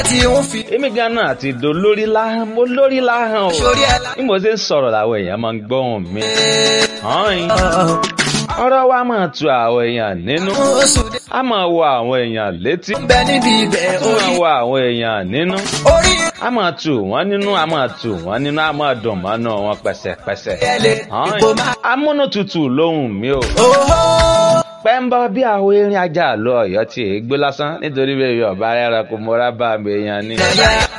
tí ń fi èmi ganan àti ìdò lórí láhàn mo lórí láhàn o sórí ẹ̀ lá. bí mo ṣe ń sọ̀rọ̀ làwọn èèyàn máa ń gbọ́hùn mi. Hàn-ín. ọ̀rọ̀ wa máa tu àwọn èèyàn nínú oṣù dé a máa wọ àwọn èèyàn létí ń bẹ níbi ibẹ̀ a máa orí wọ àwọn èèyàn nínú orí a máa tù wọ́n nínú a máa tù wọ́n nínú a máa dùn mọ́nú wọn pẹ̀sẹ̀pẹ̀sẹ̀. ẹ̀lẹ́ ìbò máa. Hàn-ín. amúnútutù lóhùn mi o Oho! pẹ́ńbọ́ bí àwọn erin ajá lọ ọ̀yọ́ tí èé gbé lásán nítorí bẹ́ẹ̀ yọ̀ọ̀bá rẹ̀ kò mọ́ra bá mi èèyàn ni. Ẹ̀yà